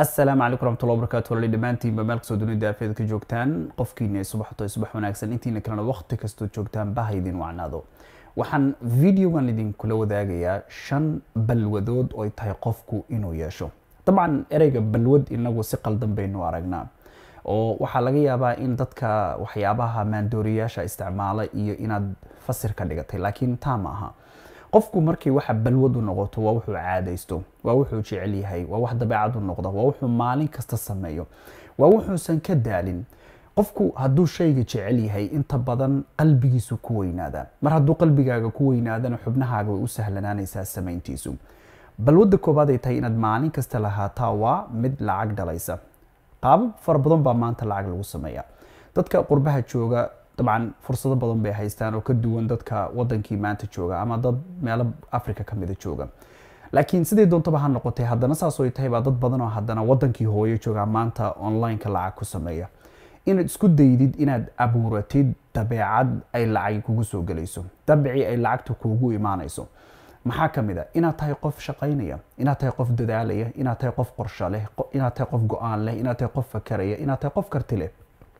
asalaamu calaykum raxmatullahi wabarakatu walaali dhammaantiinba meel kastoo dunida aafeed ka joogtaan qofkiina subaxto subax wanaagsan intiina kalena waqti kastoo joogtaan baha idin wacnaado waxaan videogan idinkula wadaagayaa shan balwadood oo ay tahay qofku inuu yeesho dabcan ereyga balwad inagu si qaldan baynu aragnaa oo waxaa laga yaabaa in dadka waxyaabaha maandooriyaasha isticmaala iyo inaad fasir ka dhigatay laakiin taa ma aha qofku markii waxa balwad u noqoto waa wuxuu caadaysto waa wuxuu jecel yahay waa wax dabeecad u noqda waa wuxuu maalin kasta sameeyo waa wuxuusan ka daalin qofku hadduu shayga jecel yahay inta badan qalbigiisu ku weynaadaa mar hadduu qalbigaaga ku weynaadana xubnahaaga way u sahlanaanaysaa samayntiisu balwadda koobaad ay tahay inaad maalin kasta lahaataa waa mid lacag dhalaysa qaabab fara badan baa maanta lacag lagu sameeya dadka qurbaha jooga dabcan fursado badan bay haystaan oo ka duwan dadka wadankii maanta jooga ama dad meelo africa ka mida jooga laakiin sidii doontaba ha noqotay haddana saasoo ay tahay baa dad badan oo haddana wadankii hooyo jooga maanta online-ka lacag ku sameeya inaad isku daydid inaad abuuratid dabeecad ay lacag kugu soo gelayso dabci ay lacagta kuugu imaanayso maxaa ka mid a inaad tahay qof shaqaynaya inaad tahay qof dadaalaya inaad tahay qof qorsho leh inaad tahay qof go-aan leh inaad tahay qof fakaraya inaad tahay qof karti leh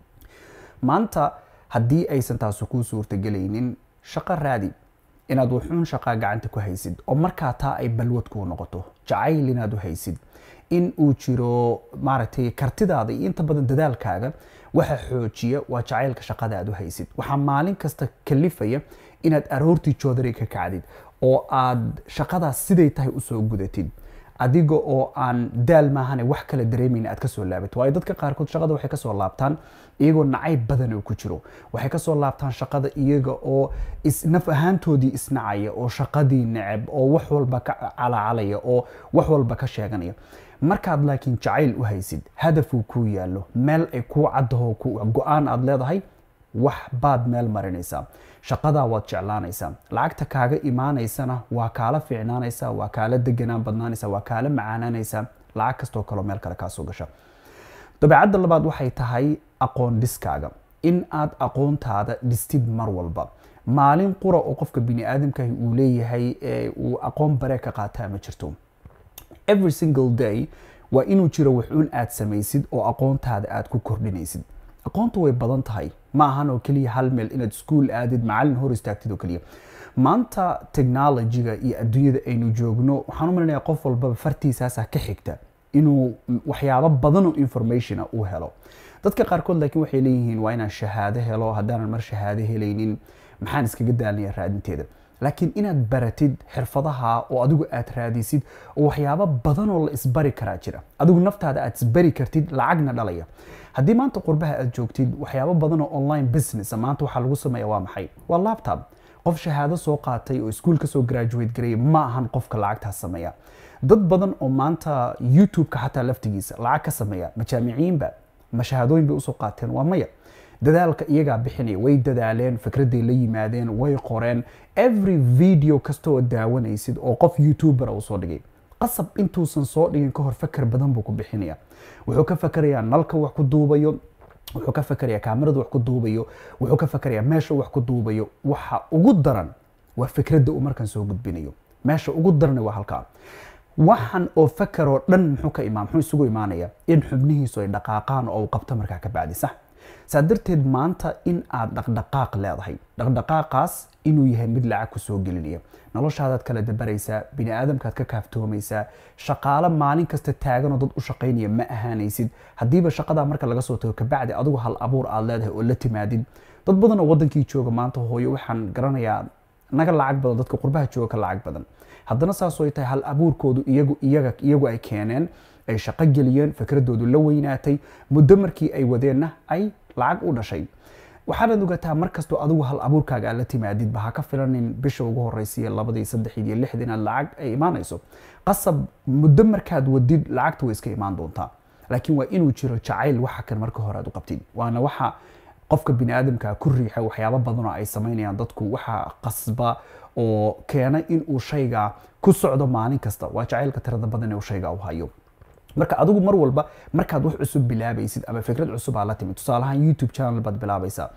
maanta haddii aysan taasu kuu suurtagelaynin shaqo raadi inaad wuxuun shaqaa gacanta ku haysid oo markaa taa ay balwad kuu noqoto jacayl inaad u haysid in uu jiro maaragtay kartidaada iyo inta badan dadaalkaaga waxa xoojiya waa jacaylka shaqada aad u haysid waxaa maalin kasta kalifaya inaad aroortii joodari ka kacdid oo aad shaqadaas siday tahay usoo gudatid adiga oo aan daal maahane wax kala dareemayna aad kasoo laabato waayo dadka qaarkood shaqada waxay kasoo laabtaan iyagoo nacayb badan oo ku jiro waxay kasoo laabtaan shaqada iyaga oo naf ahaantoodii isnacaya oo shaqadii neceb oo wax walba ka calacalaya oo wax walba ka sheeganaya markaad laakiin jacayl u haysid hadafuu kuu yaallo meel ay kuu caddaho go-aan aad leedahay wax baad meel marinaysaa shaqadaa waad jeclaanaysaa lacagta kaaga imaanaysana waa kaala fiicnaanaysaa waa kaala deganaan badnaanaysaa waa kaala macaanaanaysaa lacag kastoo kaloo meel kale kaasoo gasha dabeecadda labaad waxay tahay aqoon dhiskaaga in aad aqoontaada dhistid mar walba maalin qura oo qofka bini aadamkahi uu leeyahay uu aqoon bare ka qaataa ma jirto every single day waa inuu jiro waxuun aad samaysid oo aqoontaada aad ku kordhinaysid aqoontu way badan tahay ma ahan oo keliya hal meel inaad iskuol aadid macalin hor istaagtid oo keliya maanta technologyga iyo adduunyada aynu joogno waxaan u malinaya qof walbaba fartiisaasa ka xigta inuu waxyaabo badan oo informationa uu helo dadka qaarkood laakiin waxay leeyihiin waa inaan shahaado helo haddaanan mar shahaado helaynin maxaan iskaga daalinaya raadinteeda laakiin inaad baratid xirfadaha oo adigu aad raadisid oo waxyaabo badan oo la isbari karaa jira adigu naftaada aad isbari kartid lacagna dhalaya haddii maanta qurbaha aad joogtid waxyaabo badan oo online business maanta waxaa lagu sameeya waa maxay waa laptop qof shahaado soo qaatay oo iskuol kasoo graduate gareeya ma ahan qofka lacagtaas sameeya dad badan oo maanta youtube-ka xataa laftigiisa lacag ka sameeya majaamiciinba ma shahaadooyin bay usoo qaateen waa maya dadaalka iyagaa bixinaya way dadaaleen fikraday la yimaadeen way qoreen every video kasta oo daawanaysid oo qof youtubera uu soo dhigay qasab intuusan soo dhigin kahor fakar badan buu ku bixinaya wuxuu ka fakarayaa nalka wax ku duubayo wuxuu ka fakarayaa kaamirada wax ku duubayo wuxuu ka fakarayaa meesha wax ku duubayo waxa ugu daran waa fikradda uu markan soo gudbinayo meesha ugu darana waa halkaa waxan oo fakaroo dhan muxuu ka imaan muxuu isugu imaanaya in xubnihiisu ay dhaqaaqaan oo uu qabto markaa ka bacdi sax saa darteed maanta in aad dhaqdhaqaaq leedahay dhaqdhaqaaqaas inuu yahay mid lacag ku soo gelinaya noloshaadaad kala dabaraysaa bini aadamkaad ka kaaftoomaysaa shaqaalo maalin kasta taaganoo dad u shaqaynaya ma ahaanaysid haddiiba shaqadaa marka laga soo tago kabacdi adigu hal abuur aad leedahay oo la timaadid dad badan oo wadankii jooga maanta hooyo waxaan garanayaa naga lacag badan dadka qurbaha jooga ka lacag badan haddana saasoo ay tahay hal abuurkoodu iyagu iyaga iyagu ay keeneen ay shaqo geliyeen fikradoodu la weynaatay muddo markii ay wadeenna ay lacag u dhashay waxaanaad ogataa markastoo adigu hal abuurkaaga aad la timaadidba ha ka filanin bisha ugu horeysiiyo labadii saddexid iyo lixdii inaad lacag ay imaanayso qasab muddo markaad wadid lacagta way iska imaan doontaa laakiin waa inuu jiro jacayl waxa kan marka hore aad u qabtid waana waxa qofka bini aadamka ku riixa waxyaabo badan oo ay samaynayaan dadku waxa qasba oo keena inuu shayga ku socdo maalin kasta waa jacaylka tirada badan ee uu shayga u hayo marka adigu mar walba markaad wax cusub bilaabaysid ama fikrad cusub aa la timid tusaalahaan youtube channel baad bilaabaysaa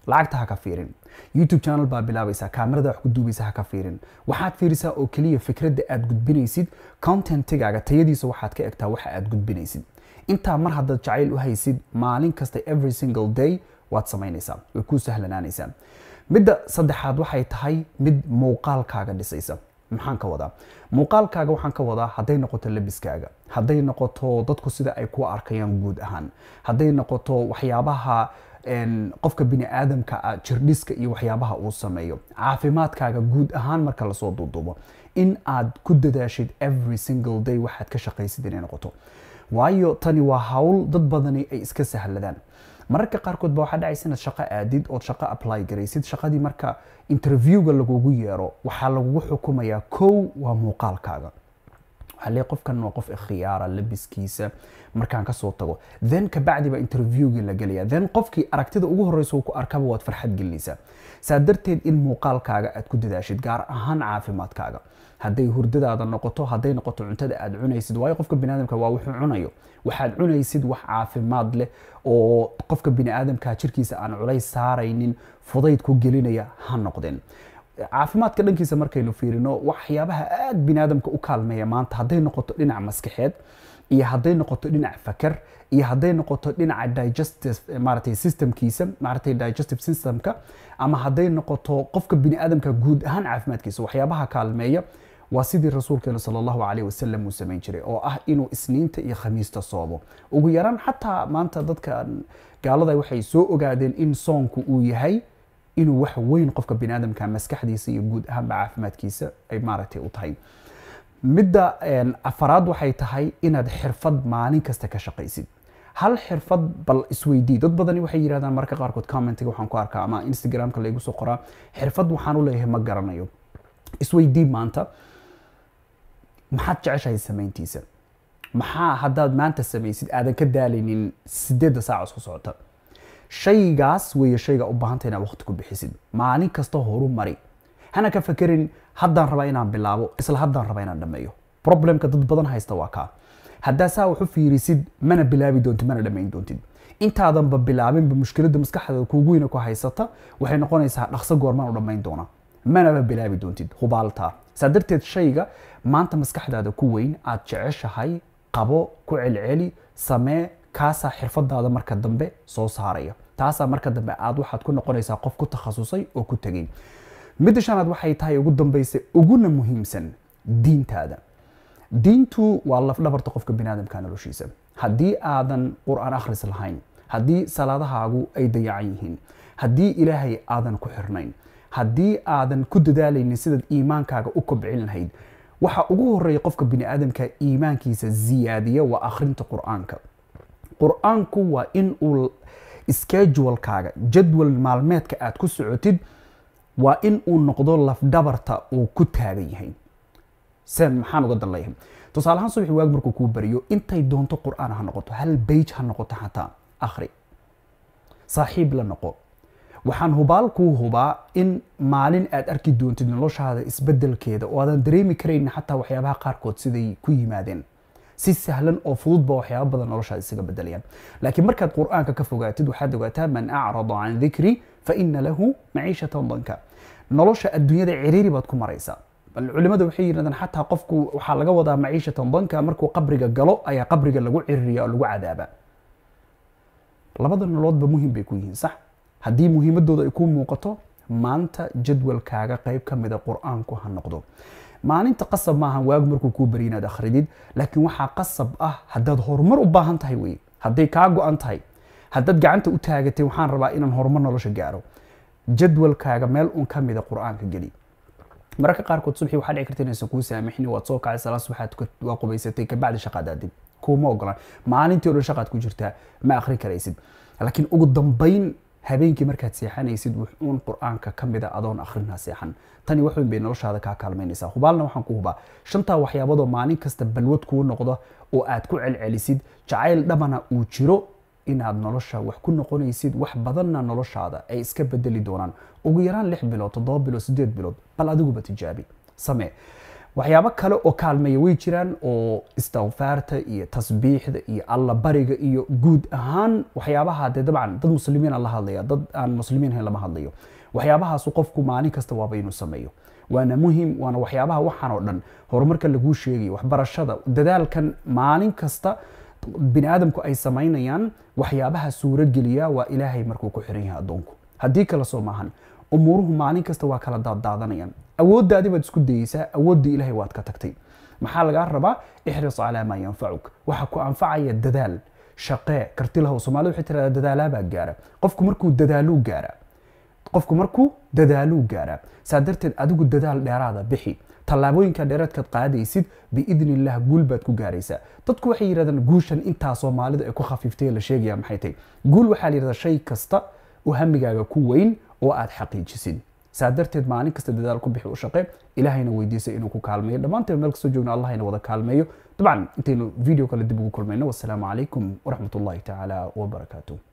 lacagta ha ka fiirin youtube channel baa bilaabaysaa kaamirada wax ku duubaysa ha ka fiirin waxaad fiirisaa oo keliya fikradda aad gudbinaysid contentigaaga tayadiisa waxaad ka egtaa waxa aad gudbinaysid intaa mar haddaad jacayl u haysid maalin kasta every single day waad samaynaysaa way kuu sahlanaanaysaa midda saddexaad waxay tahay mid muuqaalkaaga dhisaysa maxaan ka wadaa muuqaalkaaga waxaan ka wadaa hadday noqoto labiskaaga hadday noqoto dadku sida ay ku arkayaan guud ahaan hadday noqoto waxyaabaha qofka bini aadamka ah jirdhiska iyo waxyaabaha uu sameeyo caafimaadkaaga guud ahaan marka lasoo duuduubo in aad ku dadaashid every single day waxaad ka shaqaysid inay noqoto waayo tani waa hawl dad badani ay iska sahladaan mararka qaarkood ba waxaa dhacaysa inaad shaqo aadid ood shaqo apply garaysid shaqadii marka interviewga lagugu yeero waxaa lagugu xukumayaa kow waa muuqaalkaaga waxaa leeyahay qofkan waa qof ikhtiyaara labiskiisa markaan kasoo tago then kabacdi baa interviewgii la gelaya then qofkii aragtida ugu horeysa uu ku arkaba waad farxad gelinaysaa saa darteed in muuqaalkaaga aad ku dadaashid gaar ahaan caafimaadkaaga hadday hurdadaada noqoto hadday noqoto cuntada aad cunaysid waayo qofka biniaadamka waa wuxuu cunayo waxaad cunaysid wax caafimaad leh oo qofka biniaadamka jirkiisa aan culays saaraynin fudayd ku gelinaya ha noqdeen caafimaadka dhankiisa markaynu fiirino waxyaabaha aad biniaadamka u kaalmeeya maanta hadday noqoto dhinac maskaxeed iyo hadday noqoto dhinac fakar iyo hadday noqoto dhinaca digestive maaragtay systemkiisa maaragtay digestive systemka ama hadday noqoto qofka biniaadamka guud ahaan caafimaadkiisa waxyaabaha kaalmeeya waa sidii rasuulkeena sala allahu calayh wasalam uu samayn jiray oo ah inuu isniinta iyo khamiista soomo ugu yaraan xataa maanta dadka gaalada waxay soo ogaadeen in soonku uu yahay inuu wax weyn qofka biniaadamka maskaxdiisa iyo guud ahaanba caafimaadkiisa ay maaragtay u tahay midda afaraad waxay tahay inaad xirfad maalin kasta ka shaqaysid hal xirfad bal isweydii dad badani waxay yidhahdaan marka qaarkood commentiga waxaan ku arkaa ama instagramka laygu soo qoraa xirfad waxaan u leeyahay ma garanayo isweydii maanta maxaad jeceshahay samayntiisa maxaa haddaad maanta samaysid aadan ka daalaynin sideedda saac isku socota shaygaas weeye shayga u baahanta inaad waqti ku bixisid maalin kasta horu mari hana ka fakerin haddaan rabaa inaan bilaabo isla haddaan rabaa inaan dhammeeyo problemka dad badan haysta waa kaa haddaa saa wax u fiirisid mana bilaabi doontid mana dhammayn doontid intaadanba bilaabinba mushkiladda maskaxda kuugu weyna ku haysata waxay noqonaysaa dhaqso goormaan u dhammayn doona manaba bilaabi doontid hubaaltaa saa darteed shayga maanta maskaxdaada ku weyn aad jeceshahay qabo ku celceli samee kaasaa xirfadaada marka dambe soo saaraya taasaa marka dambe aad waxaad ku noqonaysaa qof ku takhasusay oo ku tegay midda shanaad waxay tahay ugu dambaysa uguna muhiimsan diintaada diintu waa lafdhabarta qofka biniaadamka noloshiisa haddii aadan qur-aan akhris lahayn haddii salaadahaagu ay dayacan yihiin haddii ilaahay aadan ku xirnayn haddii aadan ku dadaalaynin sidaad iimaankaaga u kobcin lahayd waxa ugu horeeya qofka biniaadamka iimaankiisa ziyaadiya waa akhrinta qur-aanka qur-aanku waa in uu schedulekaaga jadwal maalmeedka aad ku socotid waa in uu noqdo lafdhabarta uu ku taagan yahay sen maxaan uga dan leeyahay tusaale ahaan subaxi waag markuu kuu bariyo intay doonto qur-aan ha noqoto hal bage ha noqoto xataa akhri saaxiib la noqo waxaan hubaal kuu hubaa in maalin aad arki doontid noloshaada isbedelkeeda oo aadan dareemi karayn xataa waxyaabaha qaarkood siday ku yimaadeen si sahlan oo fududba waxyaaba badan noloshaada isaga bedelayaan laakiin markaad qur-aanka ka fogaatid waxaad ogaataa man acrada can dikri fa ina lahu maciishatan danka nolosha adduunyada ciriiri baad ku maraysaa bal culimada waxay yidhahdaan xataa qofku waxaa laga wadaa maciishatan danka markuu qabriga galo ayaa qabriga lagu ciririya oo lagu cadaaba labada noloodba muhim bay ku yihiin sax haddii muhiimadooda ay kuu muuqato maanta jadwalkaaga qayb ka mida qur-aanku ha noqdo maalinta qasab maahan waagu markuu kuu bari inaad akhridid laakiin waxaa qasab ah haddaad horumar u baahan tahay wey hadday kaa go-an tahay haddaad gacanta u taagatay waxaan rabaa inaan horumar nolosha gaaro jadwalkaaga meel un ka mida qur-aanka geli mararka qaarkood subxii waxaa dhici karta inaysan kuu saamixin waad soo kacay salaad subaxaad waa qubaysatay kabacdi shaqaad aadid kuuma ogolaan maalintii o dhan shaqaad ku jirtaa ma akhri karaysid laakiin ugu dambayn habeenkii markaad seexanaysid wuxuun qur-aanka ka mida adoon akhrinaa seexan tani waxweyn bay noloshaada kaa kaalmaynaysaa hubaalna waxaan ku hubaa shantaa waxyaabadoo maalin kasta balwad kuu noqdo oo aad ku celcelisid jacayl dhabana uu jiro inaad nolosha wax ku noqonaysid wax badanna noloshaada ay iska bedeli doonaan ugu yaraan lix bilood toddoba bilood sideed bilood bal adiguba tijaabi samee waxyaabo kale oo kaalmeeya way jiraan oo istikfaarta iyo tasbiixda iyo alla bariga iyo guud ahaan waxyaabaha dee dabcan dad muslimiin aan la hadlaya dad aan muslimiin ahayn lama hadlayo waxyaabahaasu qofku maalin kasta waaba inuu sameeyo waana muhim waana waxyaabaha waxaan oo dhan horumarka laguu sheegayo waxbarashada dadaalkan maalin kasta bini aadamku ay samaynayaan waxyaabaha suurogeliya waa ilaahay markuu ku xiran yahay addoonku haddii kale soo maahan umuuruhu maalin kasta waa kala daaddaadanayaan awooddaadi baad isku dayeysaa awooddii ilaahay waad ka tagtay maxaa lagaa rabaa ixris calaa maa yanfacuk waxa ku anfacaya dadaal shaqee kartilahow soomaalida waxay tirahdaa dadaalaabaa gaara qofku markuu dadaaluu gaara qofku markuu dadaaluu gaaraa saa darteed adigu dadaal dheeraada bixi tallaabooyinka dheeraadkaad qaadaysid biidni illah guul baad ku gaaraysaa dadku waxay yidhahdaan guushan intaa soomaalidu ay ku khafiiftay la sheegaya maxay tahay guul waxaa la yidhahdaa shay kasta oo hamigaaga ku weyn oo aad xaqiijisid saa darteed maalin kasta dadaal ku bixi u shaqe ilaahayna weydiisa inuu ku kaalmeeyo dhammaanteen meel kastoo joogna allahayna wada kaalmeeyo dabcan intaynu video kale dib ugu kulmayno wasalaamu calaykum waraxmat ullahi tacaala wabarakaatuh